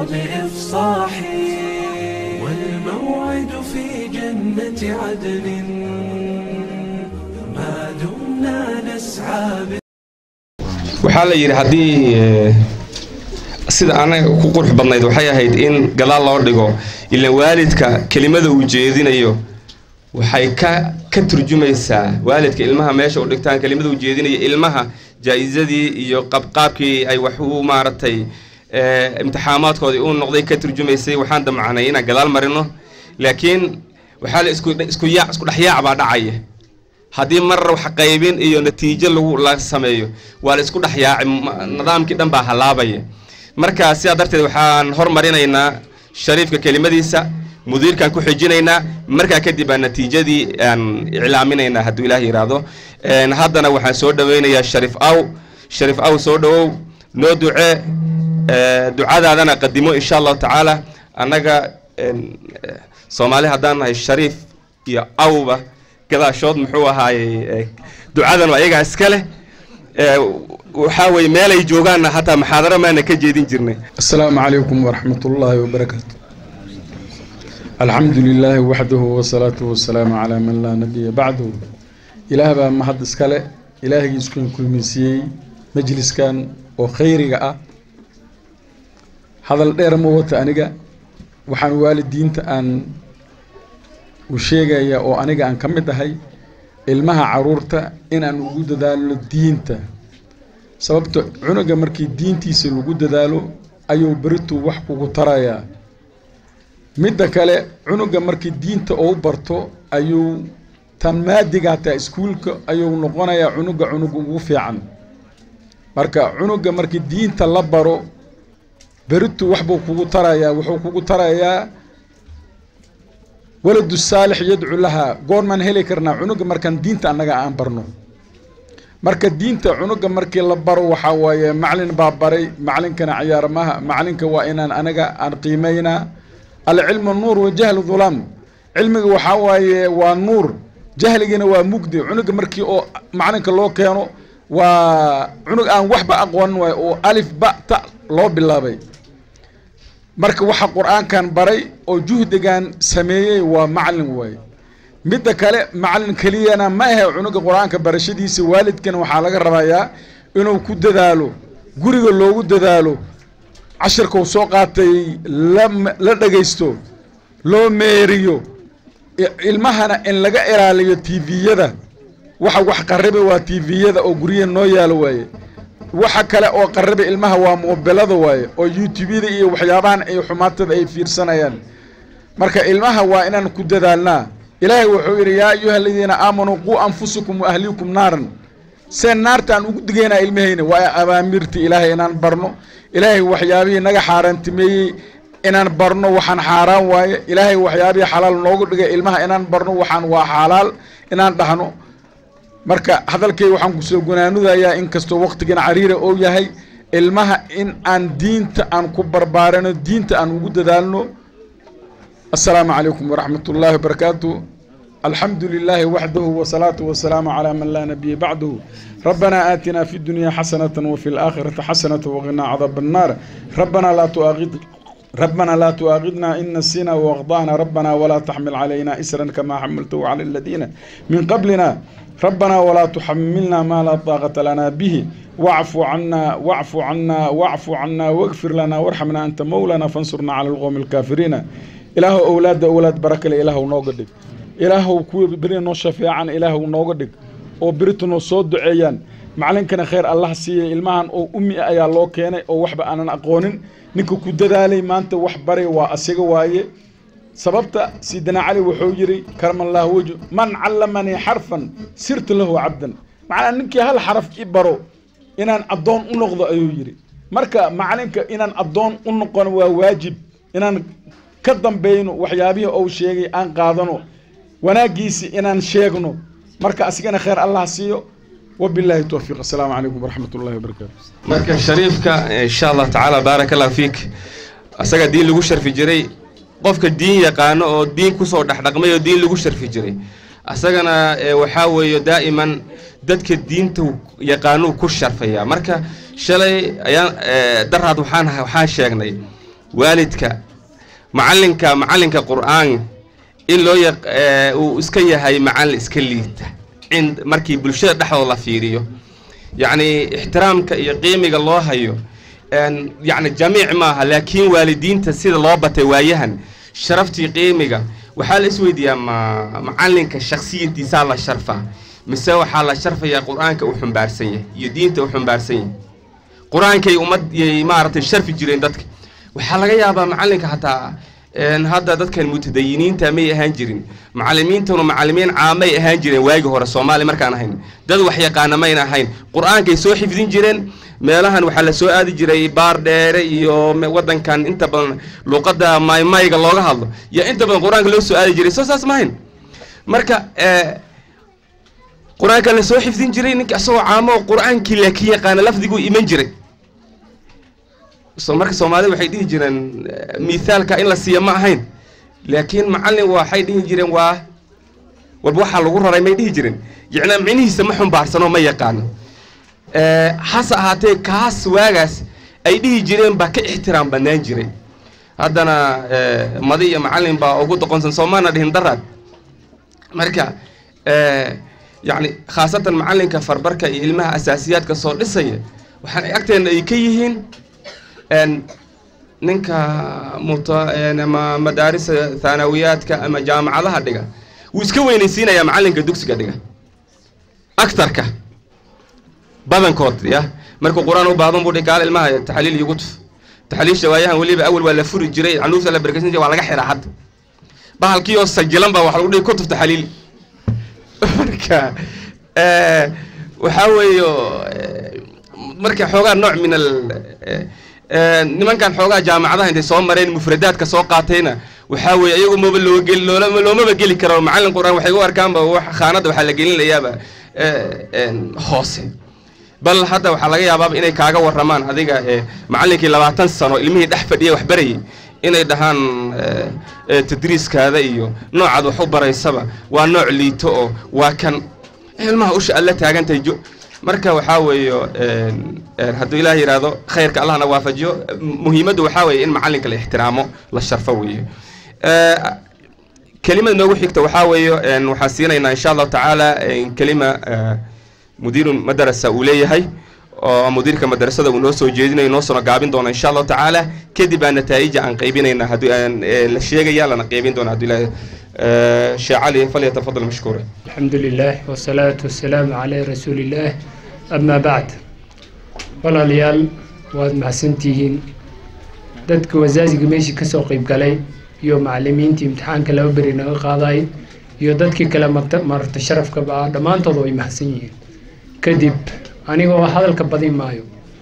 بإفصاح والموعد في جنة عدن ما دمنا نسعى waxaa la yidhi haddii eh, sida anaga ku qurux badnayd waxay ahayd in gadaal loo dhigo ilaan waalidka kelimada uu jeedinayo waxay ka ka turjumaysaa waalidka ilmaha meesha u dhigtaan kelimada uu jeedinayo ilmaha jaa-isadii iyo qabqaabkii ay wax u maaragtay eh, imtixaamaadkoodii u noqday ka turjumaysay waxaan damacnay inaan gadaal marino laakiin waxaa la isku isku yaac isku dhexyaac baa dhacaya haddii mar wax qaybin iyo natiijo lagu la sameeyo waa la isku dhex yaaci ma- nidaamkii dhan baa halaabaya marka sidaa darteed waxaan hormarinaynaa shariifka kelimadiisa mudiirkaan ku xijinaynaa markaa kadib baa natiijadii aan iclaaminaynaa hadduu ilaah yidhaahdo Een, haddana waxaan soo dhaweynayaa shariif aw shariif aw soo dhawow noo ducee ee, ducadaadana qadimo insha allahu tacaala annaga een, eh, soomaali haddaan nahay shariif iyo awba gadaashood muxuu ahaayey eh, ducadan waa iyagaa iska leh Eh, waxaa weeye meelay joogaanna hataa maxaadaro maana ka jeedin jirnay السلام عليكم ورحمة الله وبركاته الحمد لله وحده والصلاة والسلام على من لا نبي بعده إله بقى ما حد اسكاله إله يسكن كل مسيء مجلس كان وخيرك أه هذا الدير موت أنيقا وحن والدين أن وشيغا يا أو أنيقا أن كمد هاي ilmaha caruurta inaan ugu dadaalo diinta sababto cunuga markii diintiisa lagu dadaalo ayuu beritu wax kugu tarayaa midda kale cunuga markii diinta uu barto ayuu tan maadiga hataa iskuulka ayuu noqonayaa cunuga cunuga ugu fiican marka cunuga markii diinta la baro beritu waxbuu kugu tarayaa wuxuu kugu tarayaa waladu saalix yadcu lahaa goormaan heli karnaa cunuga markaan diinta annaga aan barno marka diinta cunuga markii la baro waxaa waaye macalin baa baray macalinkana ciyaarmaha macalinka waa inaan anaga aan qiimaynaa alcilmu nuur wa jahlu dhulaam cilmiga waxaa waaye waa nuur jahligina waa mugdi cunuga markii oo macalinka loo keeno waa cunug aan waxba aqoonin waayo oo alif ba ta loo bilaabay marka waxa qur-aankan baray oo juhdigan sameeyey waa macalin waaye midda kale macalin keliyana ma ahe cunuga qur-aanka barashadiisa waalidkan waxaa laga rabayaa inuu ku dadaalo guriga loogu dadaalo cashirkau soo qaatay la la dhagaysto loo meeriyo i- ilmahana in laga ilaaliyo tviyada waxa wax qariba waa tviyada oo guryaha noo yaalo waaye waxa kale oo qariba ilmaha waa mobilada waaye oo youtubeyada iyo waxyaabahan ay xumaatada ay fiirsanayaan marka ilmaha waa inaan ku dadaalnaa ilaahay wuxuu yidhi yaa ayuha aladiina aamanuu quu anfusakum wa ahliikum naaran seen naarta aan ugu digaynaa ilmahayna waa abaamirta ilaahay inaan barno ilaahay waxyaabihii naga xaaraantimeeyey inaan barno waxaan xaaraan waaye ilaahay waxyaabihii xalaal noogu dhigay ilmaha inaan barno waxaan waa xalaal inaan dhahno marka hadalkay waxaan kusoo gunaanudayaa inkastoo waqtigan cariira oo yahay ilmaha in aan diinta aan ku barbaarano diinta aan ugu dadaalno السلام عليكم ورحمة الله وبركاته الحمد لله وحده والصلاة والسلام على من لا نبي بعده ربنا آتنا في الدنيا حسنة وفي الآخرة حسنة وقنا عذاب النار ربنا لا تؤاخذ ربنا لا تؤاخذنا إن نسينا وأخطأنا ربنا ولا تحمل علينا إسرا كما حملته على الذين من قبلنا ربنا ولا تحملنا ما لا طاقة لنا به واعف عنا واعف عنا واعف عنا واغفر لنا وارحمنا أنت مولانا فانصرنا على القوم الكافرين ilaahu owlaadda owlaad barakale ilaahu nooga dhig ilaahu kuwii beri noo shafeecan ilaahu nooga dhig oo beritu noo soo duceeyaan macalinkana khayr allah siiyey ilmahan oo ummi ah ayaa loo keenay oo waxba aanan aqoonin ninka ku dadaalay maanta wax baray waa asiga waaye sababta sidina cali wuxuu yidhi karamallahu wejhu man callamanii xarfan sirtu lahu cabdan macnaa ninkii hal xaraf i baro inaan addoon u noqdo ayuu yidhi marka macalinka inaan addoon u noqon waa waajib inaan ka dambayno waxyaabihii ou sheegay aan qaadano wanaaggiisi inaan sheegno marka asigana khayr allah siiyo wabilaahi towfiiq assalaamu calaykum waraxmat ullahi wabarakaatu marka shariifka insha allah tacaala baaraka allah fiik asaga diin lagu sharfi jiray qofka diin yaqaano oo diin kusoo dhexdhaqmay oo diin lagu sharfi jiray asagana eh, waxaa weeye daa'iman dadka diinta yaqaanuu ku sharfaya marka shalay ayaan eh, daraad waxaan waxaan sheegnay waalidka macalinka macalinka qur-aan in loo yaq uu iska yahay macallin iska liita cind markii bulshada dhexdooda la fiiriyo yacni ixtiraamka iyo qiimiga loo hayo yacni jamiic maaha laakiin waalidiinta sida loo batay waayahan sharaftii qiimiga waxaa la isweydiiyaa ma macalinka shaksiyadiisaa la sharfaa mise waxaa la sharfayaa qur-aanka uu xumbaarsan yahay iyo diinta uu xumbaarsan yahay qur-aankay ummad yay maaragtay sharfi jireen dadka waxaa laga yaabaa macalinka hataa hadda dadkan mutadayiniinta may ahaan jirin macalimiintuna macalimiin caamay ahaan jireen waagi hore soomaali markaan ahayn dad wax yaqaana mayna ahayn qur-aankay soo xifdin jireen meelahan waxaa la soo aadi jiray baar dheere iyo wadankan inta badan luuqadda maymayga looga hadlo iyo inta badan qur-aanka loo soo aadi jiray soo saas mahayn marka qur-aanka la soo xifdin jiray ninka isagoo caamo qur-aankii laakiin yaqaana lafdiguu iman jiray so marka soomaalida waxay dhihi jireen mithaalka in la siiya ma ahayn laakiin macallin waxay dhihi jireen waa walba waxaa lagu raray may dhihi jireen yacnaa micnihiisa ma xumbaarsanoo ma yaqaano hase ahaatee kaas waagaas ay dhihi jireen baa ka ixtiraam bannaan jiray haddana madi iyo macallin baa ugu doqonsan soomaana dhihin daraad marka yacni khaasatan macallinka farbarka iyo ilmaha asaasiyaadka soo dhisaya waxaan agteena ay ka yihiin ninka muta ama madaarisa thaanawiyaadka ama jaamacadaha dhiga wuu iska weynaysiinayaa macallinka dugsiga dhiga aktarka badankood ya markuu qur-aan u baahdan buu dhi gaal ilmaha taxliil iigu tuf taxliilsha waayahan weliba awal waa la furi jiray canuufta la barkaysan jiray waa laga xiraa hadda bahalkii oo sajilan baa waxa lagu dhihi kutuf taxliil marka waxaa weeyo marka xoogaa nooc min al nimankan xoogaa jaamacadaha intay soo mareen mufradaadka soo qaatayna waxaa weeye iyagu maba loo geli loolama loomaba geli karo macallin qur-aan waxay u arkaanba wax khaanadda waxaa la gelinayaaba hoose bal hadda waxaa laga yaabaaba inay kaaga warramaan adiga macallinkii labaatan sano ilmihii dhex fadhiyay wax barayay inay dhahaan tadriiskaada iyo noocaad wax u baraysaba waa nooc liito oo waa kan ilmaha usha alla taagantahay jo marka waxaa weeyo hadduu ilaah yidhaahdo khayrka allahna waafajiyo muhiimaddu waxaa weeye in macallinka la ixtiraamo la sharfo weeye kelimada noogu xigta waxaa weeyo waxaan siinaynaa insha allahu tacaala kelima mudiiru madarasa uu leeyahay oo mudiirka madarasada uu noo soo jeedinayo noo soo gaabin doona insha allahu tacaala kadib baa nataa'ija aan qaybinayna haddii aan la sheegaya lana qaybin doona haddii ilaah sheekh cali falyatafadal mashkuura الحمد لله والصلاة والسلام على رسول الله أما بعد walaalayaal waad mahadsantihiin dadka wasaasiga meeshii kasoo qeyb galay iyo macalimiintii imtixaanka laba beri naga qaaday iyo dadkii kale marta marta sharafkaba ah dhammaantood way mahadsan yihiin kadib anigoo hadalka badin maayo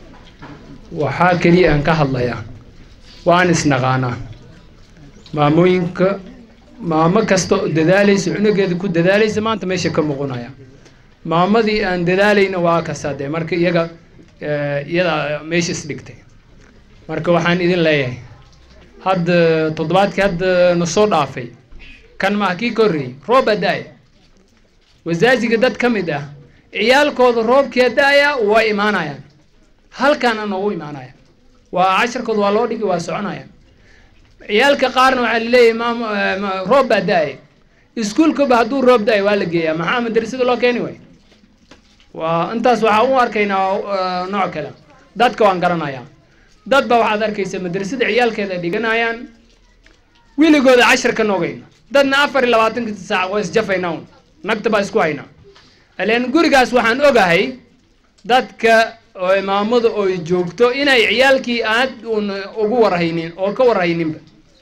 waxaa keliya aan ka hadlayaa waan isnaqaanaa maamooyinka maamo kasta oo dadaalaysa cunugeeda ku dadaalaysa maanta meesha ka muuqanaya maamadii aan dadaalayna waa kasaa dee marka iyaga iyada meesha isdhigtay marka waxaan idin leeyahay hadda toddobaadkii hadda na soo dhaafay kan maha kii ka horreeyey rooba da-ya wasaasiga dad ka mid ah ciyaalkooda roobkia da-aya waa imaanayaan halkaana noogu imaanaya waa casharkooda waa loo dhigi waa soconaya ciyaalka qaarna waxaa laleeyahay maam roob baa da-ay iskuolkaba hadduu roob da-ay waa la geeyaa maxaa madrasada loo keeni way waa intaas waxaa u arkaynaa nooc kale dadka waan garanayaa dad ba waxaad arkaysa madrasada ciyaalkeeda dhiganayaan wiligooda cashar ka noogayna dadna afar iyo labaatanka saac waa isjafayna un nagta baa isku haynaa ileen gurigaas waxaan ogahay dadka oo imaamada oo joogto inay ciyaalkii aad un ugu warhaynin oo ka warhayninba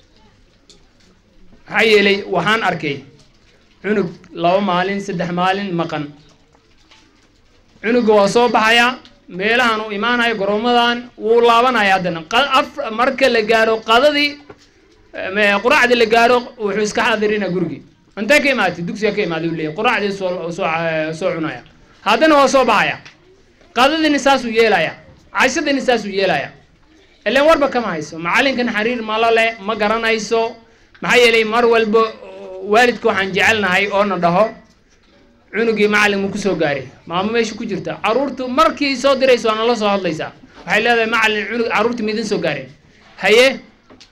maxaa yeelay waxaan arkay cunug laba maalin saddex maalin maqan cunuga waa soo baxayaa meelahan uu imaanayo goroomadan wuu laabanaya haddana af marka la gaaro qadadii quraacda la gaaro wuxuu iska xaadirina gurigii intee ka imaatay dugsiga ka imaaday u leeyahy quraacdii soo soo soo cunaya haddana waa soo baxaya qadadiina saasuu yeelaya cashadiina saasuu yeelaya ilan warba kama hayso macalinkan xariir malo le ma garanayso maxaa yeelay mar walba waalidka waxaan jecelnahay oo na dhaho cunugii macalin mu kusoo gaaray maamo meesha ku jirta caruurtu markii soo dirayso waa nala soo hadlaysaa waxay leedahay macalin cunug caruurta midin soo gaareen haye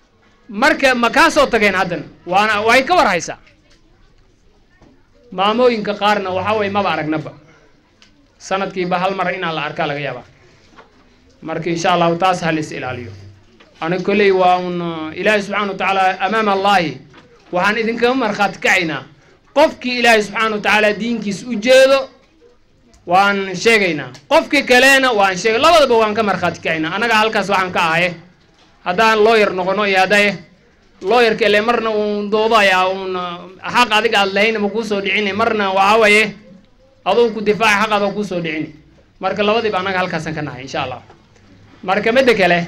marka ma kaa soo tageen haddana waana way ka war haysaa maamooyinka qaarna waxaa waye maba aragnaba sanadkiiba hal mar inaan la arkaa laga yaabaa marka insha allahu taas ha lis ilaaliyo aniga kolley waa un ilaahay subxana wa tacaala amaama allahi waxaan idinkaga markhaati kacaynaa qofkii ilaahay subxaana wa tacaala diinkiis u jeedo waan sheegaynaa qofkii kalena waan sheegay labadaba waan ka markhaati kacaynaa annaga halkaas waxaan ka ahaye haddaan looyar noqono iyo haddaye looyarka ile marna uun doodayaa uun xaq adiga aad lahayn ma kuusoo dhicini marna waxaa waye aduu ku difaaca xaq adoo kuusoo dhicini marka labadiiba annaga halkaasaan ka nahay insha allah marka midda kale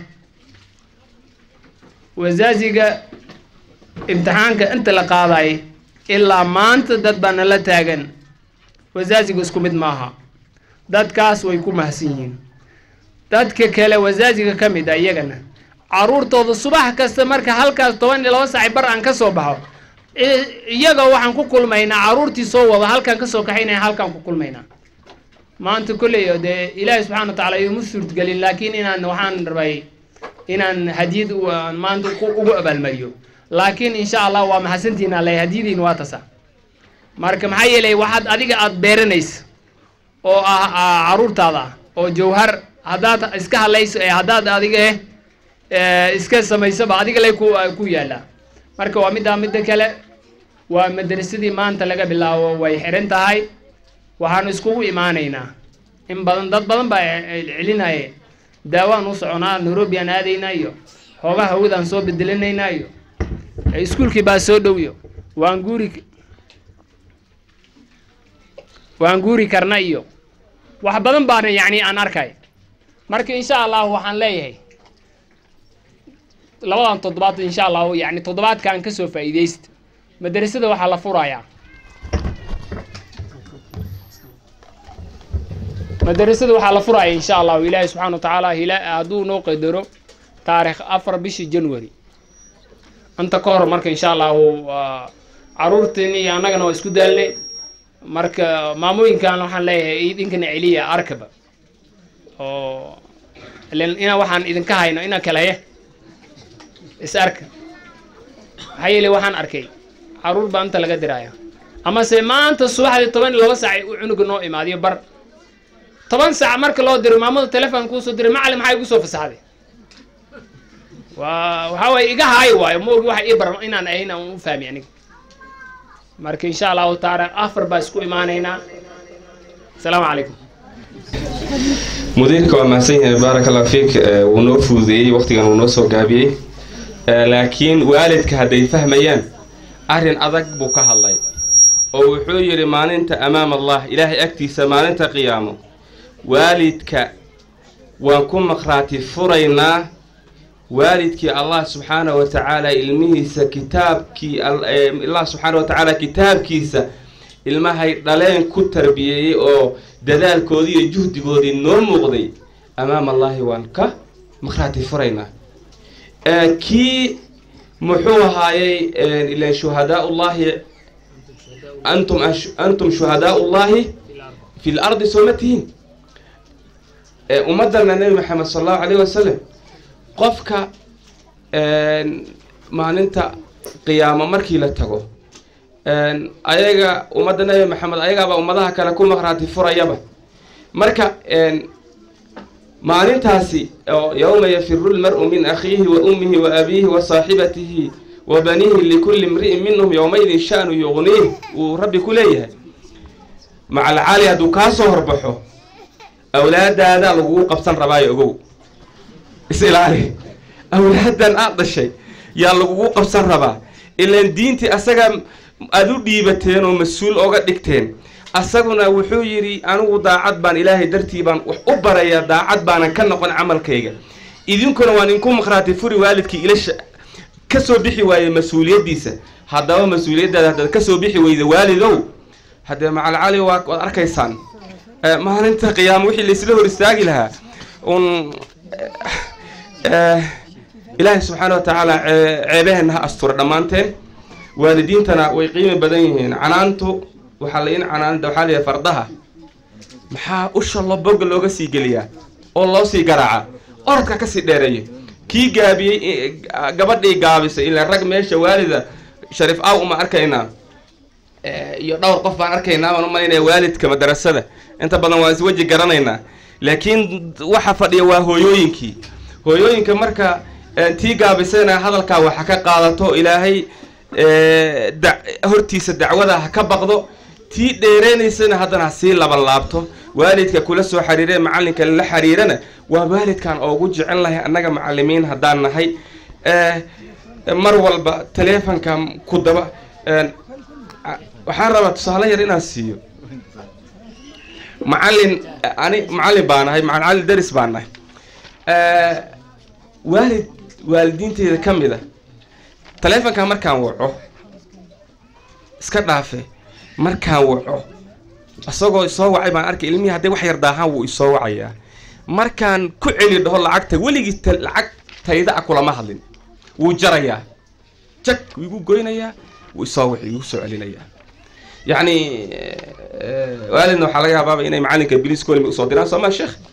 wasaaziga imtixaanka inta la qaaday ilaa maanta dad baa nala taagan wasaaziga isku mid maaha dadkaas way ku mahadsan yihiin dadka kale wasaaziga ka mid a iyagana caruurtooda subax kasta marka halkaas toban iyo laba saaci bar aan ka soo baxo iyaga waxaan ku kulmaynaa caruurtii soo wada halkaan kasoo kaxaynaya halkaan ku kulmaynaa maanta kolley dee ilaahay subxana wa tacaala ioma suurtgelin laakiin inaan waxaan rabay inaan hadiyad maanta ugu abaalmariyo laakiin insha allah waa mahadsantihiin alle hadiyadiin waa tasa marka maxaa yeelay waxaad adiga aada beeranaysa oo ah caruurtaada ah oo jawhar haddaad iska hadlayso ee haddaad adiga eh iska samaysaba adiga lay ku ku yaallaa marka waa middaa midda kale waa madrasadii maanta laga bilaabo way xiran tahay waxaanu iskugu imaanaynaa in badan dad badan baa celinaye daawaan u soconaa nairobi aan aadaynaa iyo hoogaha hawadaan soo bedelinaynaa iyo iskuulkii baa soo dhow iyo waan guuri waan guuri karna iyo wax badan baana yacni aan arkay marka insha allahu waxaan leeyahay labadan toddobaad insha allahu yani toddobaadkaan kasoo faa'iidaysta madrasada waxaa la furayaa madrasada waxaa la furaya insha allahu ilaahi subxana wa tacaala hila hadduu noo qadaro taarikh afar bishii january inta ka hor marka insha allahu caruurteen iyo annagana waa isku daalnay marka maamooyinkan waxaan leeyahay idinkana celiya arkaba oo ilen ina waxaan idinka hayno ina kaleya is arka maxaa yeele waxaan arkay caruur baa inta laga diraya amase maanta subaxdii toban iyo laba saac u cunuga noo imaadiyo bar toban saac marka loo diro maamada telefon kuusoo diray macalin maxaa igu soo fasaxday waa waxaa waye iga haay waayo ma ogi waxa ii bar inaan ahayn aan u fahmi aniga marka insha allahu taala afar baa isku imaanaynaa asalaamu calaykum mudiirka waa mahadsan yahay baarak allah fiik wuu noo fududeeyey waqtigan wuu noo soo gaabiyey laakiin waalidka hadday fahmayaan arrin adag buu ka hadlay oo wuxuu yidhi maalinta amaam allah ilaahay agtiisa maalinta qiyaamo waalidka waan ku maqhraati furaynaa waalidkii allah subxaana wa tacaala ilmihiisa kitaabkii allah subxaana wa tacaala kitaabkiisa ilmahay dhaleen ku tarbiyeeyey oo dadaalkoodii iyo juhdigoodii noo muuqday amaam allahi waan ka maqhraati furaynaa kii muxuu ahaayey ilan shuhadaa ullahi antum antum shuhadaa ullahi fi lardi soo ma tihiin ummadana nebi maxamed sala allahu alayh wasalam qofka maalinta qiyaamo markii la tago ayaga ummadda nebi maxamed ayagaaba ummadaha kale ku maqhraati furayaba marka maalintaasi yowma yafiru lmar-u min akhiihi wa ummihi wa abiihi wa saaxibatihi wa baniihi likulli imri'in minhum yowmaidin sha'nu yuqniih wuu rabbi ku leeyahay macalcaali hadduu kaa soo horbaxo awlaadaada lagugu qabsan rabaayo ogow is ilaali awlaadan aad dhashay yaa lagugu qabsan rabaa ilaan diintii asaga aada u dhiibateen oo mas-uul oga dhigteen asaguna wuxuu yidhi anigu daacad baan ilaahay dartii baan wax u barayaa daacad baanan ka noqon camalkayga idinkuna waan inku maqhraati furi waalidkii ilasha ka soo bixi waaye mas-uuliyaddiisa haddaba mas-uuliyaddaada haddaad ka soo bixi weyda waalidow haddee macalcali waa waad arkaysaan maalinta qiyaamo wixii laysla hor istaagi lahaa un ilaahay subxaana wa tacaala ceebaheenna ha astura dhammaanteen waalidiintana way qiimi badan yihiin canaantu waxaa la in canaanta waxaa layahay fardaha maxaa usha lo boga looga sii geliyaa oo loo sii garaaca orodka kasii dheereeyo kii gaabiyey i- gabadhii gaabisay ilaa rag meesha waalida shariif aw uma arkaynaa Eh, iyo dhowr qof baan arkaynaa baan umalaynaya waalidka madarasada inta badan waan isweji garanaynaa laakiin waxa fadhiya waa hooyooyinkii hooyooyinka marka eh, tii gaabisayna hadalkaa waxa ka qaadato ilaahay eh, da- hortiisa dacwada ha ka baqdo tii dheereynaysana haddana ha sii laban laabto waalidka kula soo xiriiree macalinka la xiriirana waa waalidkan oogu jecel lahay annaga macalimiin haddaan nahay Eh, mar walba taleefonka ku daba eh, a- waxaan rabaa tusaale yar inaan siiyo macalin ani macalin baa nahay macalin daris baa nahay Eh, waalid waalidiinteeda ka mid a taleefonka markaan waco iska dhaafe markaan waco isagoo isoo wacay baan arkay ilmihii hadday wax yar daahaan wuu isoo wacayaa markaan ku celi dhaho lacagta weligii ta- lacag tayda a kulama hadlin wuu jarayaa jag wuu igu goynayaa wuu isoo wici igu soo celinayaa yacni eh, waalidna waxaa laga yaabaaba inay macalinka bilis kolimi usoo diraan soo ma sheekh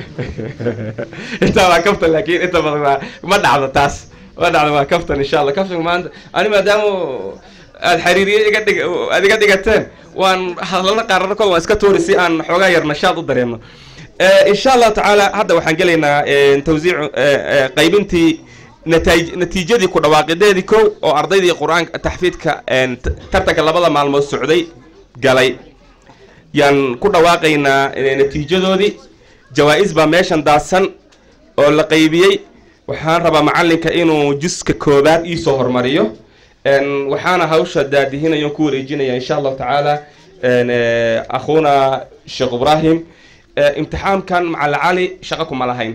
intaa waa kaftan laakiin inta badan waa ma dhacdo taas ma dhacdo waa kaftan insha allah kaftan maanta ani maadaama aad xiriiriye iga dhig aad iga dhigateen waan hadalada qaarana kol waan iska tuuri si aan xoogaa yar nashaad u dareemno Eh, insha allahu tacaala hadda waxaan gelaynaa eh, tawsiicu eh, eh, qaybintii nataij natiijadii ku dhawaaqideedii kow oo ardaydii qur-aanka taxfiidka een, t- tartanka labada maalmood socday galay yaan ku dhawaaqaynaa eh, natiijadoodii jawaa-is baa meeshan daadsan oo la qaybiyey waxaan rabaa macalinka inuu juska koobaad iisoo hormariyo Een, waxaana hawsha daadihinayo ku wareejinaya insha allahu tacaala een, eh, akhuuna sheekh ibrahim Eh, imtixaamkan macala cali shaqo kuma lahayn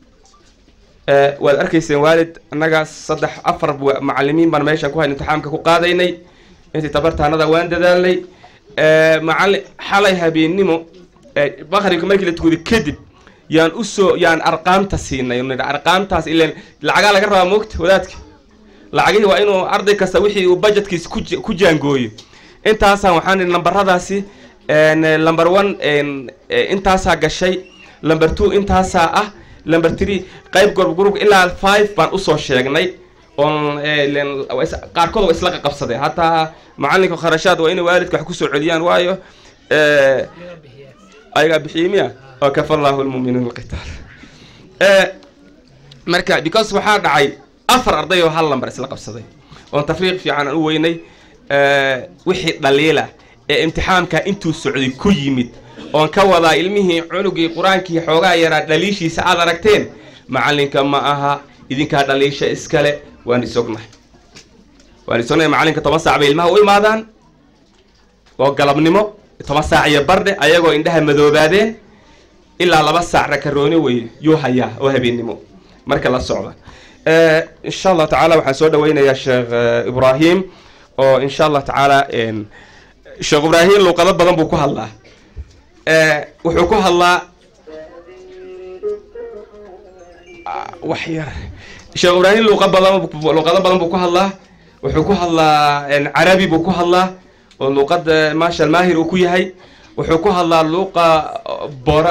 Eh, waad arkayseen waalid annaga saddex afar wa- macalimiin baan meeshan ku hayn imtixaamka ku qaadaynay intii tabartaanada waan dadaalnay Eh, macali xalay habeennimo eh, maqribka markii la tukaday kadib yaan usoo yaan arqaamta siinay nidhi arqaamtaas ileen lacagaa laga rabaa moogta wadaadka lacagihii waa inuu arday kasta wixii uu budgetkiisa ku ja- ku jaangooyo intaasaan waxaan idhi nambaradaasi een, eh, number one een, eh, intaasaa gashay number two intaasaa ah number three qayb group group ilaa five baan usoo sheegnay oon eh, leen- waa is- qaarkood waa isla qaqabsadeen hataa macalinka kharashaad waa inay waalidka wax kusoo celiyaan waayo eh, ayagaa bixiyey miya oo kafa allahu lmuminiin alqitaal Eh, marka because waxaa dhacay afar arday oo hal lambar isla qabsaday oon tafriiq fiican aan u weynay Eh, wixii dhaliila ee imtixaamka intuu socday ku yimid oon ka wadaa ilmihii cunugii qur-aankii xoogaa yaraa dhaliishiisa aad aragteen macalinka ma aha idinkaa dhaliisha iskale waan isognahay waan isognahay macalinka toban saac bay ilmaha u imaadaan oo galabnimo toban saac iyo bardhe ayagoo indhaha madoobaadeen ilaa laba saac rakarooni wey yuu hayaa oo habeennimo marka la socda Eh, insha allah tacaala waxaan soo dhaweynayaa sheekh eh, ibrahim oo insha allah tacaala een, sheekh ibrahim luuqado badan buu ku hadlaa Eh, wuxuu ku hadlaa Ah, wax yar sheekh ibrahim luuqa badan buu- luuqado badan buu ku hadlaa wuxuu ku hadlaa een, carabi buu ku hadlaa oo luuqada maasha maahir uu ku yahay wuxuu ku hadlaa luuqa uh, bora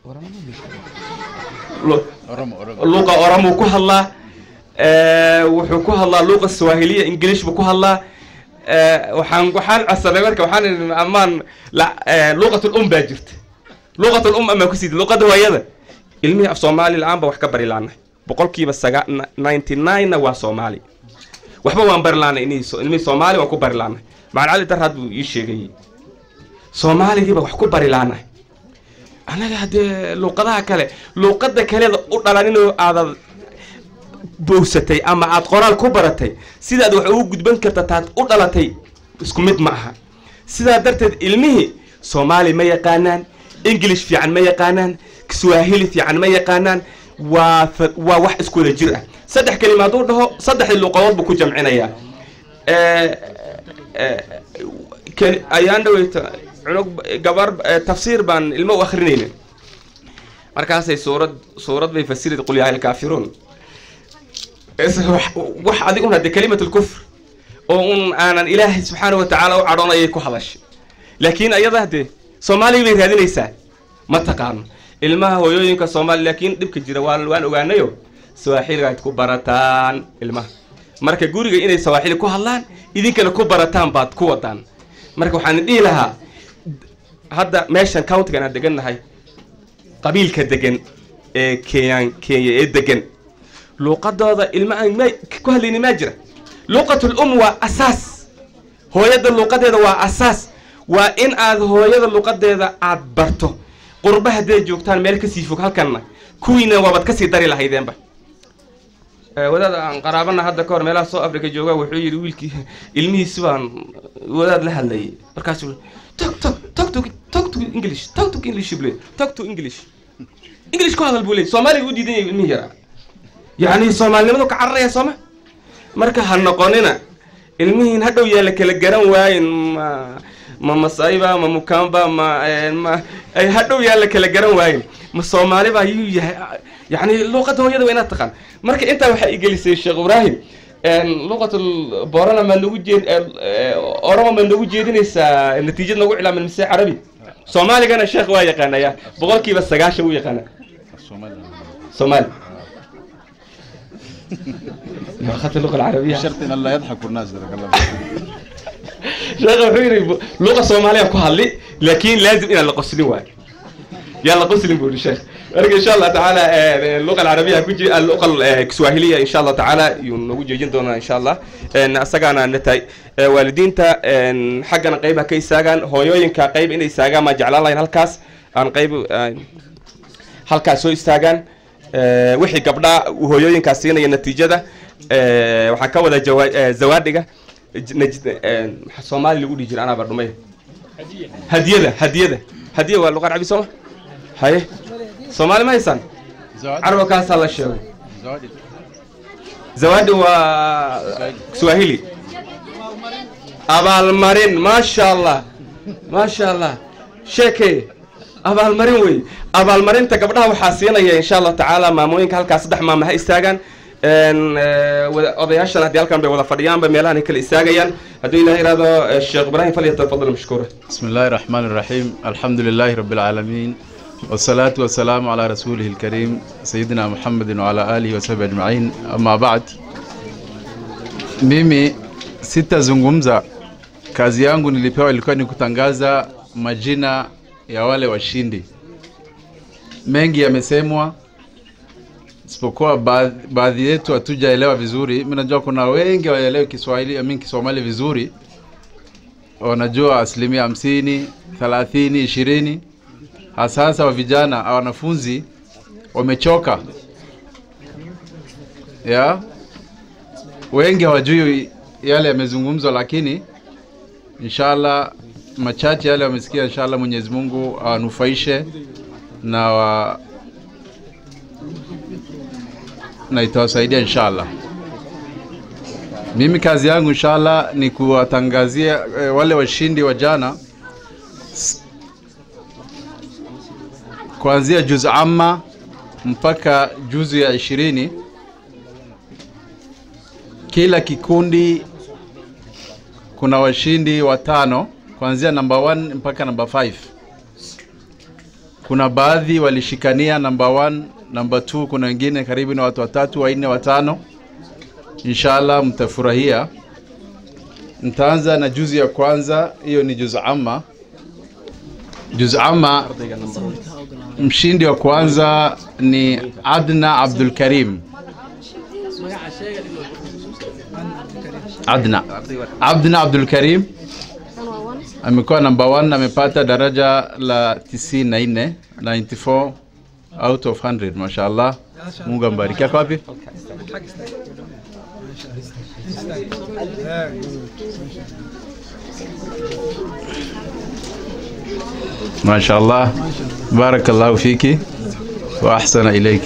Lu- luuqa oramuu ku hadlaa Eh, wuxuu ku hadlaa luuqa swahiliya english buu ku hadlaa Eh, waxaan waxaan codsanay marka waxaan idhi amaan la- eh, luuqatul um baa jirta luuqatul um amaan kusiidi luuqada hooyada ilmihii af soomaali la-aan ba wax ka bari laanay boqolkiiba saga ninety nine-na waa soomaali waxba waan bari laanay inihii so- ilmihii soomaali waan ku bari laanay macalin cali darhaad buu ii sheegayey soomaaligiiba wax ku bari laanay anaga haddee luuqadaha kale luuqada kaleeda u dhalan inuu aadad bowsatay ama aad qoraal ku baratay sidaad wax ugu gudban karta taad u dhalatay isku mid ma aha sidaa darteed ilmihii soomaali ma yaqaanaan english fiican ma yaqaanaan swahili fiican ma yaqaanaan waa fa- waa wax isku wada jir ah saddex kelima hadduu dhaho saddexdii luuqadood buu ku jamcinayaa Eh, eh, keli- ayaan dhaweyta cunug gabar eh, tafsiir baan ilmo u akrinayna markaasay suurad suurad bay fasirid qul yaa alkaafiruun Is- wax- wax adig un hadde kalimat lkufr oo un aanan ilaahay subxaana wa tacaala u cadhoon ayay ku hadashay laakiin ayada hadee soomaaliga bay raadinaysaa ma taqaano ilmaha hooyooyinka soomaali laakiin dhibka jira waan waan ogaanayo sawaaxiliga aad ku barataan ilmaha marka guriga inay sawaaxili ku hadlaan idinkana ku barataan baad ku wadaan marka waxaan dhihi lahaa hadda meeshan countigan aan degannahay qabiilka degan ee kenyan kenya ee degan luuqadooda ilma aan ma ku hadlayni maa jira luuqatul um waa asaas hooyada luuqadeeda waa asaas waa in aad hooyada luuqadeeda aad barto qurba hadday joogtaan meel kasii fog halkanna kuwiina waabaad kasii dari lahaydeenba wadaad aan qaraabana hadda kahor meelaha soo africa jooga wuxuu yidhi wiilkii ilmihiisi baan wadaad la hadlayay markaasuu talk talk talk to talk to english talk to english bule talk to english english ku hadal buu leey soomaaliga u diidan yahay ilmihii yaraa yacni soomaalinimadu ka cararaya sooma marka ha noqonina ilmihiin hadhow yaa la kala garan waayin ma ma masayba ma mukamba ma ma ay hadhow yaa la kala garan waayin ma soomaali baa yuu yahay yacni luuqadda hooyada waa inaad taqaan marka intaa waxaa igelisay sheekh ibraahim luuqatul borana maad nagu jeed orama maad nagu jeedinaysaa natiijad nagu cilaaman mise carabi soomaaligana sheekh waa yaqaanaya boqolkiiba sagaashan u yaqaana soomaali لغة اللغة العربية شرط ان لا يضحك الناس جزاك الله شيخ وحيري لغة صومالية كهالي لكن لازم إلى القسلين واي يلا قسلين بقول الشيخ ولكن إن شاء الله تعالى اللغة العربية كوجي اللغة الكسواهيلية إن شاء الله تعالى ينوجي جندنا إن شاء الله إن أسجعنا نتاي والدين تا حقنا قيبها كي ساجن هويين كقيب إن يساجن ما جعل الله هالكاس عن قيب هالكاس هو يستاجن wixii gabdhaa hooyooyinkaas siinaya natiijada waxaa ka wada zawaadhiga soomaali lagu dhihi jira anaa bardhumay hadiyada hadiyada hadiya waa luqa carabi sooma haye soomaali ma haysaan caraba kaasaa la sheegay zawaadhi waa swahili abaalmarin maasha allah maasha allah sheekey abaalmarin wey abaalmarinta gabdhaha waxaa siinaya insha allahu tacaala maamooyinka halkaas saddex maama ha istaagaan odayaashan haddii halkan bay wada fadhiyaanba meelahan ay kala istaagayaan hadduu ilaah iraado sheekh ibraahim falyatafadal mashkuura بسم الله الرحمن الرحيم الحمد لله رب العالمين والصلاة والسلام على رسوله الكريم سيدنا محمد وعلى آله وصحبه أجمعين أما بعد mimi sitazungumza kazi yangu nilipewa ilikuwa ni kutangaza majina ya wale washindi mengi yamesemwa isipokuwa baadhi, baadhi yetu hatujaelewa vizuri mi najua kuna wengi waelewi kiswahili amin kisomali vizuri wanajua asilimia hamsini thelathini ishirini hasa hasa wa vijana au wanafunzi wamechoka ya wengi hawajui yale yamezungumzwa lakini inshallah machache yale wamesikia inshallah mwenyezi mungu awanufaishe na wa na itawasaidia inshallah mimi kazi yangu inshallah ni kuwatangazia e, wale washindi wa jana S- kuanzia juzu amma mpaka juzu ya ishirini kila kikundi kuna washindi watano kuanzia namba 1 mpaka namba 5 kuna baadhi walishikania namba 1 namba 2 kuna wengine karibu na watu watatu wanne watano inshallah mtafurahia nitaanza na juzi ya kwanza hiyo ni juzu amma juzu amma mshindi wa kwanza ni adna abdul karim adna adna abdul karim amekuwa namba 1 amepata daraja la 94 94 out of 100 mashallah mungu ambariki ako wapi mashallah barakallahu fiki wa ahsana ilayki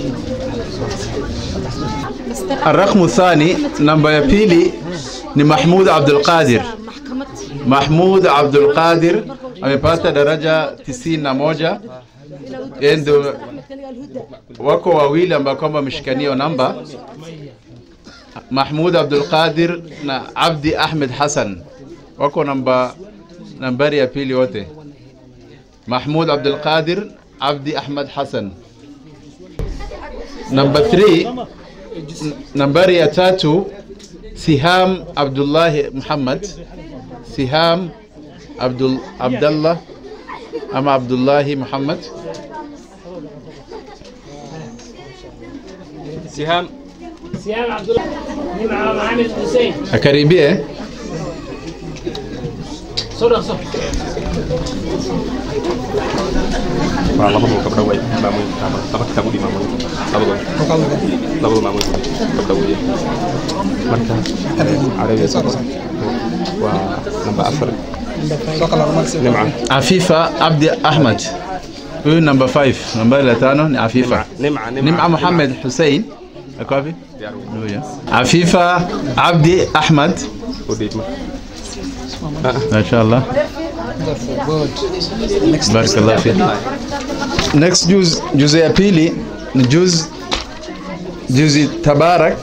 الرقم الثاني نمبر ya pili ni Mahmud Abdul Qadir. Mahmud Abdul Qadir amepata daraja 91. Yeye ndio wako wawili ambao kwamba wameshikania namba Mahmud Abdul Qadir na Abdi Ahmed Hassan wako namba nambari ya pili wote. Mahmud Abdul Qadir, Abdi Ahmed Hassan. Number three, n- nambari ya tatu Siham Abdullahi Muhammad. Siham Abdul Abdullah ama Abdullahi Muhammad. sihaam سيام عبد الله مع محمد حسين Akaribie. صدق صدق waa labadu gabdho way maamuyn laba kitaab u dhimaamuyn labadooda labadu maamuyn gabdho weeye marka carabiga waa namba afar nimca Afifa Abdi Ahmad. Huyu number 5. Nambari la tano ni Afifa. nimca Nim'a Muhammad Hussein. Ako wapi? Diyaar weeye. Huyo. Afifa Abdi Ahmad. u dhiib marka Mashallah. Barakallah fik. Next juz juzu ya pili ni juz juzi tabarak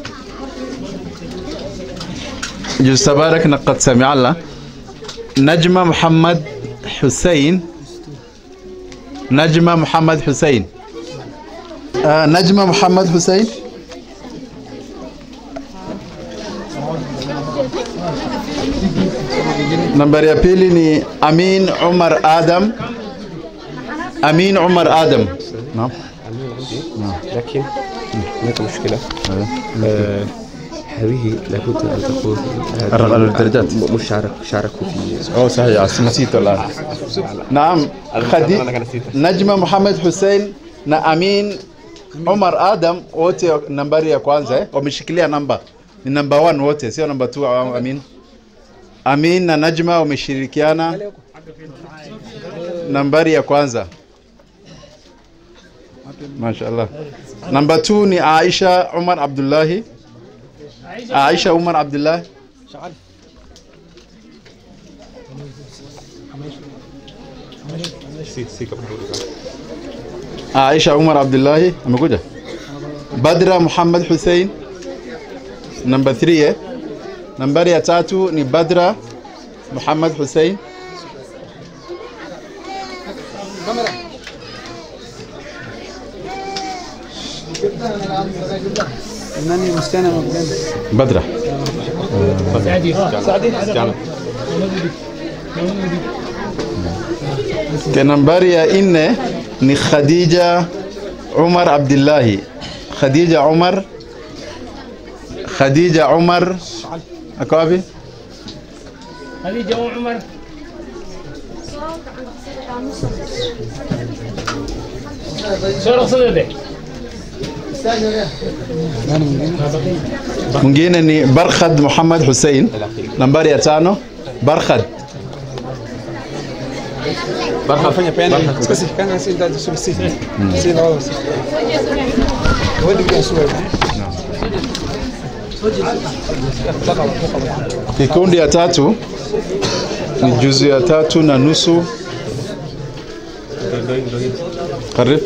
juz tabarak na qad sami Allah Najma Muhammad Hussein Najma Muhammad Hussein آه نجمة محمد حسين nambari ya pili ni Amin Umar Adam. Amin Umar Adam. Naam. لكن هناك مشكلة آه، هذه لابد أن تكون الرقم الدرجات. م- مشارك شاركوا في Oh sahihi, nasitu الآن. Naam. Khadi Najma Muhammad Hussein na Amin Umar Adam wote nambari ya kwanza eh, wameshikilia namba ni namba 1 wote, sio namba 2 au Amin. Amin na Najma wameshirikiana nambari ya kwanza. Mashaallah. Namba 2 ni Aisha Umar Abdullahi. Aisha Umar Abdullahi. سي سي كم Aisha Umar Abdullahi amekuja. Badra Muhammad Hussein namba 3 eh. Nambari ya tatu ni Badra Muhammad Hussein. nani msichana anakupenda Badra. Ke nambari ya nne ni Khadija Umar Abdullahi. Khadija Umar Khadija Umar ako wapi? خديجة أم عمر صدق صدق Mwingine ni Barkhad Muhammad Hussein. Nambari ya tano Barkhad. fanya peana iskasi kana si ndio si si si na wala si wadi kwa sura Kikundi ya tatu ni juzu ya tatu na nusu. Karibu.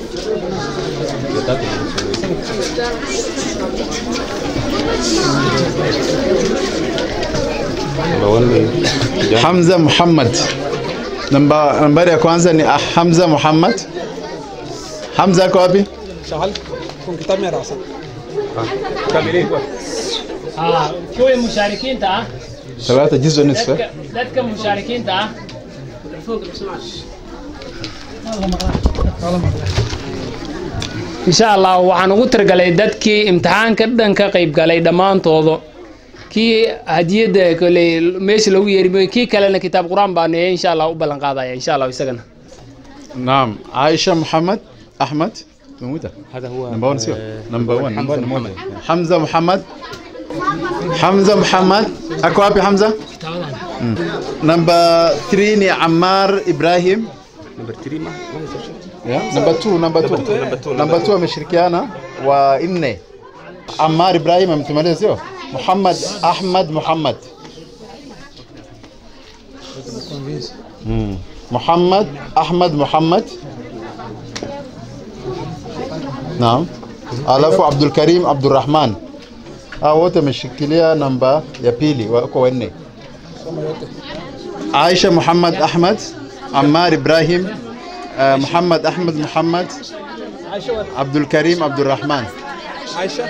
Hamza Muhammad. Namba nambari ya kwanza ni ah, Hamza Muhammad. Hamza ako wapi? shahal kun kitab mera asa آه كوي مشاركين تا ثلاثة جزء نصف. دتك مشاركين تا insha allah waxaan ugu talagalay dadkii imtixaanka dhan ka qayb galay dhammaantooda kii hadiyadda koley meesha lagu yeeri kii kalena kitaab qur-aan baan insha allah u ballan qaadaya insha allah isagana نعم عائشة محمد أحمد موجودة هذا هو نمبر 1 سيو نمبر 1 حمزة محمد حمزة محمد حمزة محمد أكو أبي حمزة نمبر 3 ني عمار إبراهيم نمبر 3 ما ما يصير نمبر 2 نمبر 2 نمبر 2 مشركيانا وإني عمار إبراهيم متمرس سيو محمد أحمد محمد مم. محمد أحمد محمد نعم alafu Abdul Karim Abdurrahman hao wote wameshikilia namba ya pili wako wanne. Aisha Muhammad Ahmad, Ammar Ibrahim, uh, Muhammad Ahmad Muhammad, عبد الكريم عبد الرحمن عايشه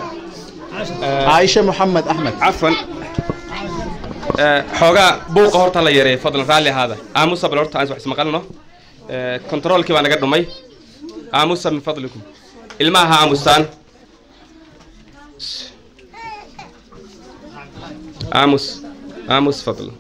عائشة محمد أحمد cafwan Eh, xoogaa buuqa horta la yareey fadlan raalli ahaada aamusa bal horta aan wax ismaqalno Eh, kontroolkii baa naga dhumay aamusa min fadlikum ilmaha aamusaan aamus aamus fadlan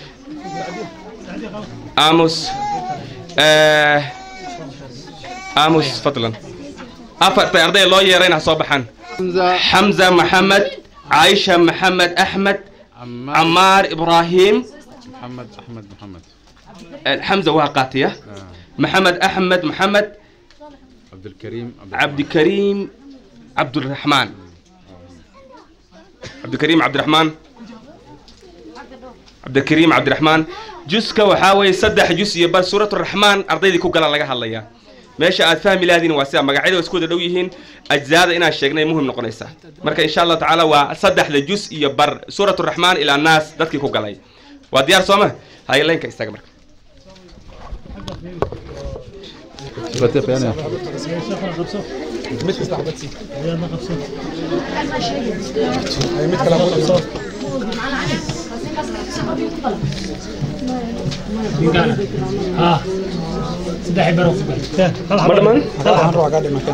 aamus Eh, aamus fadlan afartay arday loo yeerayna ha soo baxaan حمزة حمزة محمد عائشة محمد أحمد عمار عمار إبراهيم محمد أحمد محمد حمزة واقاتية محمد أحمد محمد عبد الكريم عبد الكريم عبد الرحمن عبد الكريم عبد الرحمن عبد الكريم عبد الرحمن جزك وحاوي صدح جزء بس سورة الرحمن أرضي كوكا لغا هلايا meesha aad fahmi lahaadiin waa sida magacyada waa isku wada dhow yihiin ajzaada inaan sheegnay muhim noqonaysaa marka insha allah tacaala waa saddexda jus iyo bar suurat raxmaan ilaa naas dadkii ku galay waa diyaar sooma haye laynka istaaga marka mid kasta xabad sii Ay, mid kale xabad sii. ها saddex baro ma dhamaan Waxaan rabaa kaa dhima kan.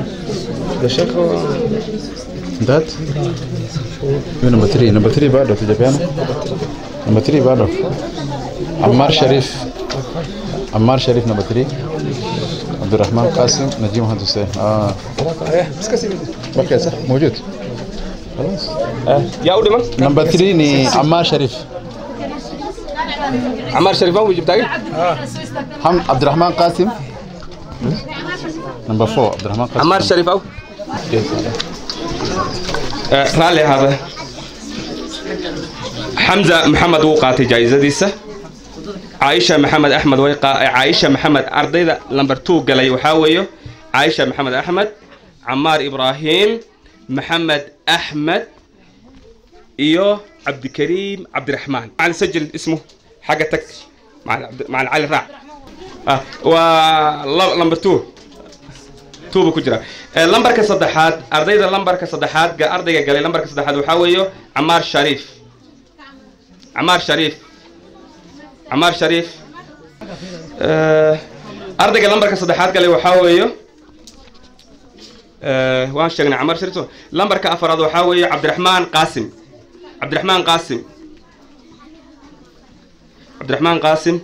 That? Hiyo number 3, number 3 bado tujapeana. Number 3 bado. Ammar Sharif. Ammar Sharif number 3. Abdurrahman Qasim Najim Muhammad Hussein. Ah, Eh, iska sii mid. okay صح موجود. خلاص. yaa u dhiman Number 3 ni Ammar Sharif. camaar sharifaan wuu jibtaagay Ham Abdurrahman Qasim. Number 4 Abdurrahman Qasim. camaar sharif aw Yes. raalli ahaada xamza maxamed wuu qaatay jaa'isadiisa caaisha maxamed axmed way qaa- caaisha maxamed ardayda lamber two galay waxaa weeyo caaisha maxamed axmed camaar ibraahim maxamed axmed iyo cabdikariim cabdiraxmaan macalin sajil ismu xagga tag macalin cabdi- macalin cali raac ah waa la- lamber two tuuba ku jira Eh, lambarka saddexaad ardayda lambarka saddexaad ga ardayga galay lambarka saddexaad waxaa weeyo camaar shariif camaar shariif camaar shariif Eh, ardayga lambarka saddexaad galay waxaa weeyo Eh, waan sheegnay camaar shariif soo- lambarka afaraad waxaa weeyo cabdiraxmaan qaasim cabdiraxmaan qaasim cabdiraxmaan qaasim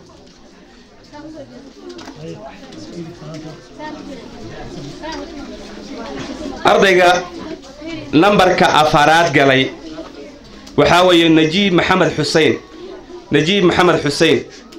ardayga lambarka afaraad galay waxaa weeye najiib maxamed xuseen najiib maxamed xuseen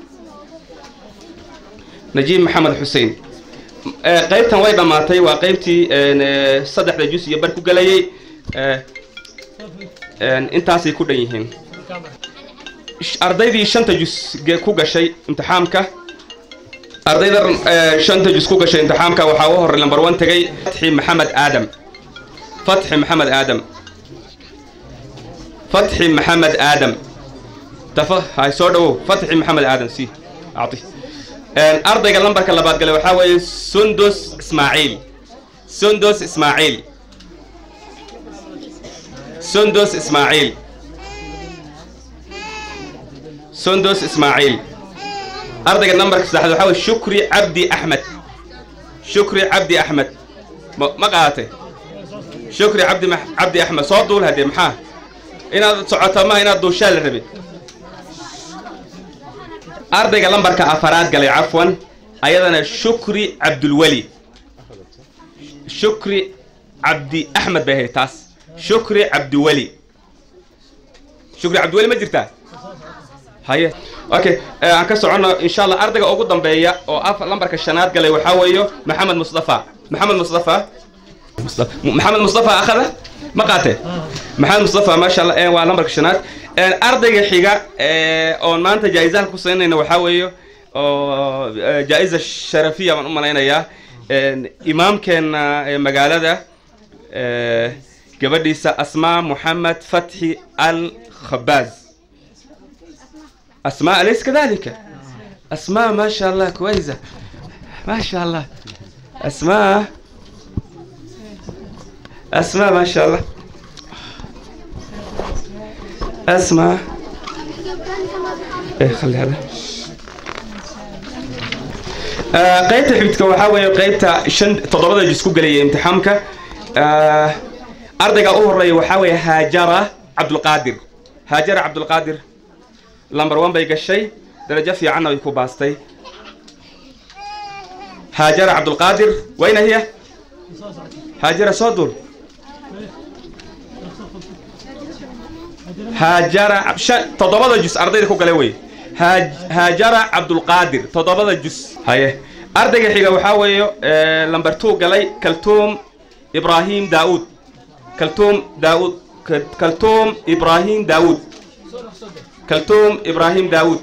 najiib maxamed xuseen Eh, qaybtan way dhammaatay waa qaybtii een, eh, saddexda jus iyo bar ku galayay Eh, een, intaasay ku dhan yihiin Sh- ardaydii shanta jus ge- ku gashay imtixaamka ardayda eh, shanta jus ku gashay imtixaamka waxaa u horey lambar one tegay fatxi maxamed aadam فتحي محمد آدم فتحي محمد آدم تف هاي سودو فتحي محمد آدم سي أعطي ان أرضي قال نمبر كلا بعد قال وحاول سندس إسماعيل سندس إسماعيل سندس إسماعيل سندس إسماعيل أرضي قال نمبر كلا وحاول شكري عبدي أحمد شكري عبدي أحمد ما ما قاته شكري عبدي مح... عبدي احمد soo duul hadee maxaa inaad socoto ma inaad duushaa la rabin ardayga lambarka afaraad galay cafwan ayadana shukri cabdulweli shukri cabdi axmed bay ahayd taas shukri cabdiweli shukri cabdiweli ma jirtaa haye okay eh, aan ka socono insha allah ardayga ugu dambeeya oo af lambarka shanaad galay waxaa weeyo maxamed mustafa maxamed mustafa محمد مصطفى اخذه ما قاته محمد مصطفى ما شاء الله ee waa lambarka shanaad ee ardayga xiga ee oo maanta jaa'izaha ku saynayna waxa weeyo oo ee, jaa'iza sharafiya baan u malaynayaa een imaamkeena ee magaalada ee gabadhiisa asmaa muhammad fathi al khabaaz asmaa alaysa kadhalika asmaa ما شاء الله كويسه ما شاء الله اسماء asmaa maasha allah asmaa eh khali hada آه، qaybta xigta waxaa weeye qaybta shan toddobada jis ku gelaya imtixaamka آه، ardayga u horeeya waxaa weeye haajara cabdulqaadir haajara cabdulqaadir lamber one bay gashay darajo fiicanna way ku baastay haajara cabdulqaadir wayna hiya haajara soo dul haajara shan- toddobada jus ardayda ku gale wey Haaj- haajara cabdulqaadir toddobada jus haye ardayga xiga waxaa weeye eh, lamber two galay kaltuum ibraahim daauud kaltuum daauud Ka- kaltuum ibraahim daauud kaltuum ibraahim daauud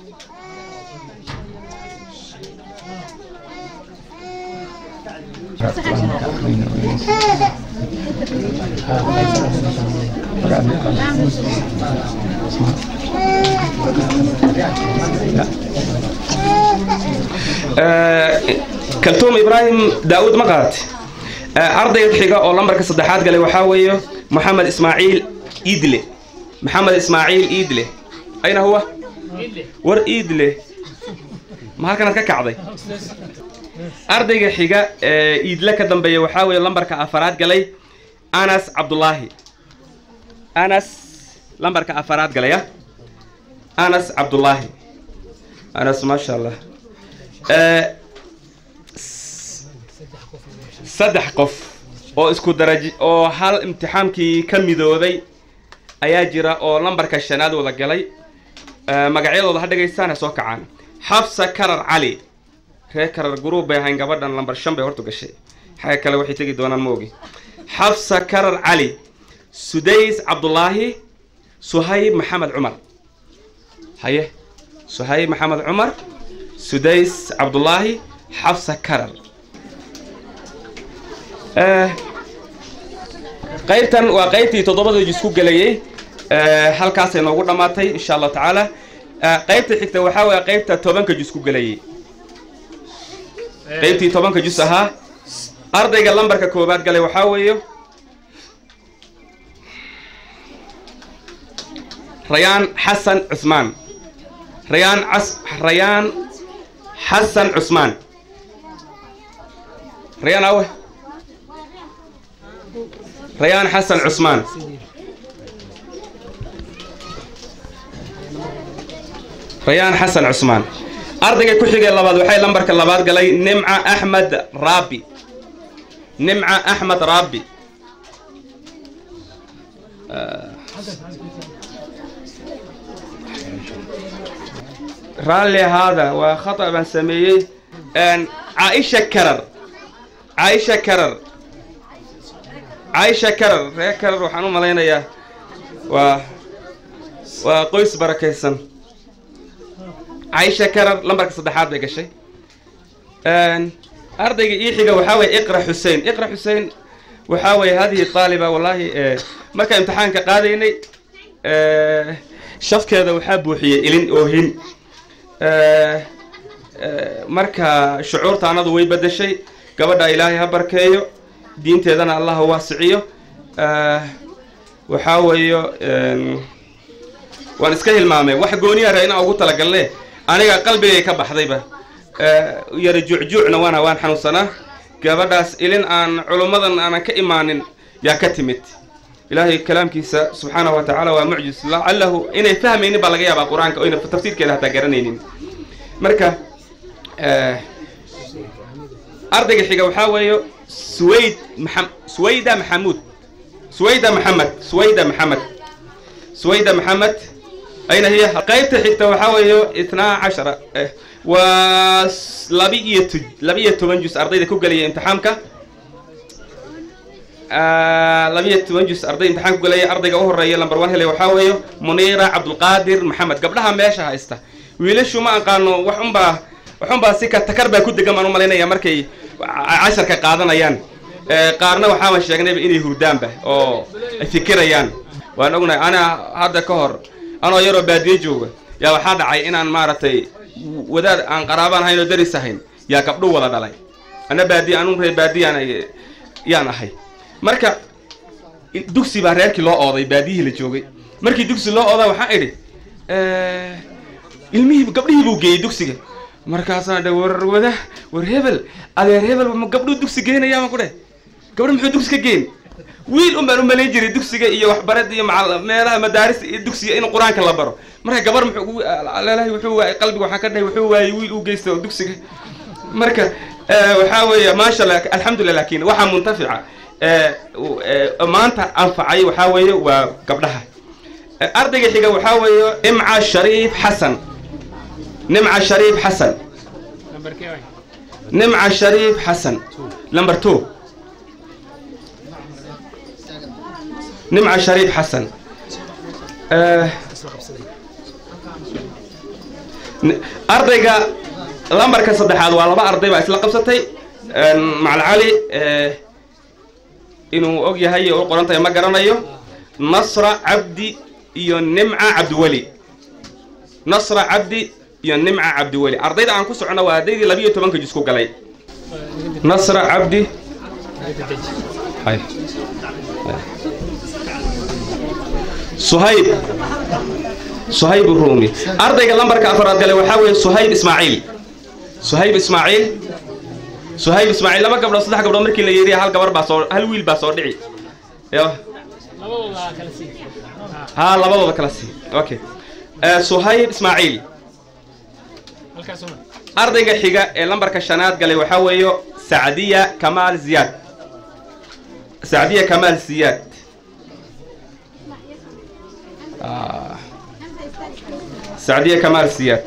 kaltuum ibraahim daauud ma qaat ardayga xiga oo lambarka saddexaad galay waxaa weeye moxamed ismaaciil iidle maxamed ismaaciil iidle ayna huwa war iidle ma halkanaad ka kacday ardayga xiga ee iidle ka dambeeya waxaa weeye lambarka afaraad galay anas cabdulaahi anas lambarka afaraad galaya anas cabdulaahi anas maasha allah Eh, s- saddex qof oo isku daraji oo hal imtixaankii ka midoobay ayaa jira oo lambarka shanaad wada galay Eh, magacyadooda ha dhagaystaan ha soo kacaan xafsa karar cali reer karar guruub bay ahayn gabadhan lambar shan bay hortu gashay xagga kale waxay tegi doonaan ma ogi xafsa karar cali sudays cabdulaahi suhayb maxamed cumar haye suhayb maxamed cumar sudays cabdulaahi xafsa karar Eh, qaybtan waa qaybtii toddobada jis ku gelayay Eh, halkaasay noogu dhammaatay insha allahu tacaala Eh, qaybta xigta waxaa weeye qaybta tobanka jus ku gelayay qaybtii tobanka jus ahaa ardayga lambarka koowaad galay waxaa weeye rayaan xasan cusmaan rayaan cas rayaan xasan cusmaan rayaan awe rayaan xasan cusmaan rayaan xasan cusmaan ardayga ku xigay labaad waxay lambarka labaad galay nimca axmed raabi nimca axmed raabi raalli ahaada waa khata baan sameeyey Een, caaisha karar caaisha karar caaisha karar reer karar waxaan u malaynayaa waa waa qoys barakaysan caaisha karar lambarka saddexaad bay gashay Een, ardayga ii xiga waxaa weeye iqra xuseen iqra xuseen waxaa weeye hadihi taaliba wallaahi eh, markaan imtixaanka qaadaynay eh, shafkeeda waxaa buuxiyey ilin oohin Eh, eh, marka shucuurta anadu way bedeshay gabadha ilaahay ha barkeeyo diinteedana allah ha waasiciyo Eh, waxaa weeyo een, waan iska hilmaamay wax gooniyaara inaan ugu talagalne aniga qalbigay ka baxdayba Eh, yara juucjuucna waana waan xanuunsanaa gabadhaas ilin aan culummadan aanan ka imaanin yaa ka timid ilaahay kalaamkiisa subxaanahu wa tacaala waa mucjis lacalahu inay fahmaynin baa laga yaabaa qur-aanka oyna tafsiirkeeda hataa garanaynin marka eh, ardayga xiga waxaa weeye suwayd maxam suwayda maxamuud suwayda maxamed suwayda maxamed suwayda maxamed ayna hiya qaybta xigta waxaa weeye itnaa cashara eh, waa s- laba iyo tu laba iyo toban jus ardayda ku gelaya imtixaamka Ah, laba iyo toban jus arday imtixaan ku gelaya ardayga u horeeya lambar one helay waxaa weeye muniira cabdulqaadir maxamed gabdhaha meesha haysta wiilashu ma aqaano wax unbaa wax unbaa si ka takar baa ku degan baan u malaynaya markay ca- casharka qaadanayaan Eh, qaarna waxaaba sheegnayba inay hurdaanba oo ay fikirayaan waan ognahay ana hadda ka hor anoo yaroo baadiye jooga yaa waxaa dhacay inaan maaragtay wadaad aan qaraabaan ahayn oo daris ahayn yaa gabdho wada dhalay ana baadiye anun reer baadiyaan ay- yaan ahay marka in- dugsi baa reerkii loo ooday baadiyihii la joogay markii dugsi loo oodaa waxaan idhi eh, ilmihii gabdhihii buu geeyey dugsiga markaasaan dhe war wada war hebel adeer hebel ma gabdhuu dugsi geenayaa ma ku dheh gabdho muxuu dugsi ka geen wiil un baan u malayn jiray dugsiga iyo waxbarada iyo macal- meelaha madaarista iyo dugsiga in qur-aanka la baro marka gabar muxuu ugu leelahay wuxuu waayey qalbiga waxaan ka dhahay wuxuu waayey wiil uu geysta oo dugsiga marka eh, waxaa weeye maasha allah alxamdulilah laakiin waxaa muntafica eh, u- eh, maanta anfacay waxaa weeye waa gabdhaha Eh, ardayga xiga waxaa weeye nimca shariif xasan nimca shariif xasan nimca shariif xasan number two nimca shariif xasan Eh, n- ardayga lambarka saddexaad waa laba arday baa isla qabsatay En, macal cali eh, inuu og yahay oo u qoran tahay ma garanayo nasra cabdi iyo nimca cabdiweli nasra cabdi iyo nimca cabdiweli ardayda aan ku socono waa ardaydii labiyo tobanka jus ku galay nasra cabdi hay suhayb suhayb ruumi ardayga lambarka afaraad galay waxaa weeye suhayb ismaaciil suhayb ismaaciil suhayb ismaaciil laba gabdhood saddex gabdhood markii la yeeriya hal gabar baa soo hal wiil baa soo dhici Yo. ها labadooda kala sii okay Eh, suhayb ismaaciil ardayga xiga ee lambarka shanaad galay waxaa weeyo sacdiya kamaal ziyaad sacdiya kamaal ziyaad Ah. sacdiya kamaal ziyaad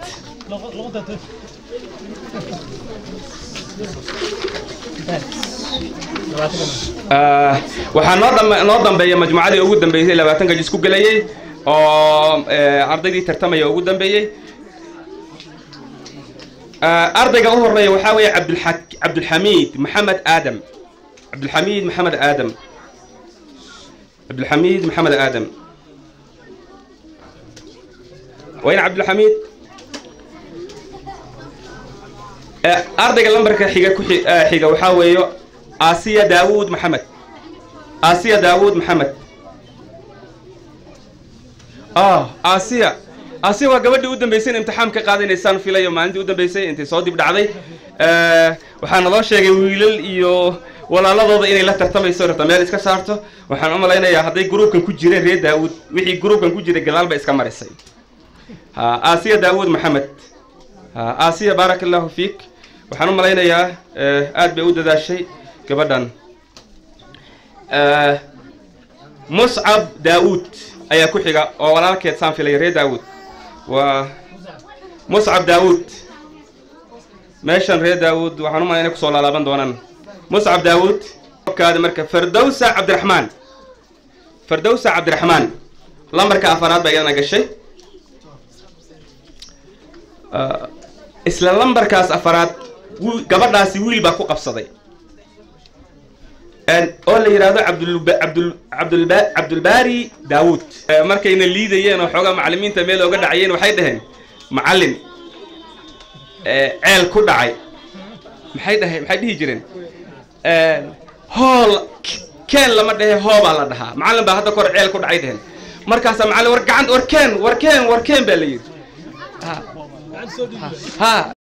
Ah, waxaa noo dham- noo dambeeya majmuucadii ugu dambeysay labaatanka jis ku gelayay oo eh, ardaydii tartamaya ugu dambeeyey Ah, ardayga u horeeya waxaa weeye cabdulxa- cabdulxamiid maxamed aadam cabdulxamiid maxamed aadam cabdulxamiid maxamed aadam wayn cabdulxamiid Eh, ardayga lambarka xiga ku xi- eh, xiga waxaa weeyo asiya daawuud maxamed asiya daawuud maxamed ah asiya asiya waa gabadhii u dambeysay in imtixaan ka qaadanaysaan filayo maalintii u dambeysay intay soo dib dhacday Eh, waxaa naloo sheegay wiilal iyo walaaladooda inay la tartamayso rabta meel iska saarto waxaan u malaynayaa hadday gruubkan ku jireen reer daawuud wixii gruubkan ku jiray gadaal bay iska marisay ha asiya daawuud maxamed ha asiya baaraka allahu fiik waxaan u malaynayaa eh, aad bay u dadaashay gabadhan Eh, muscab daawuud ayaa ku xiga oo walaalkeed saan filaya reer daawuud waa muscab daawuud meeshan reer daawuud waxaan u malaya inay kusoo laalaaban doonaan muscab daawuud kaada marka fardowsa cabdiraxmaan fardowsa cabdiraxmaan lambarka afaraad baa iyadana gashay Ah, isla lambarkaas afaraad wi- gabadhaasi wiil baa ku qabsaday En, oo la yidhaahdo cabdulba- cabdul cabdulba- cabdulbaari daawuud Eh, markayna liidayeen oo xoogaa macallimiinta meel oga dhacayeen waxay dhaheen macallin eh, ceel ku dhacay maxay dhahay maxay dhihi jireen Eh, hool k- keen lama dhehe hoobaa la dhahaa macallin baa hadda kor ceel ku dhacay dhaheen markaasaa macallin war gacan war keen war keen war keen baa la yidhi ha ha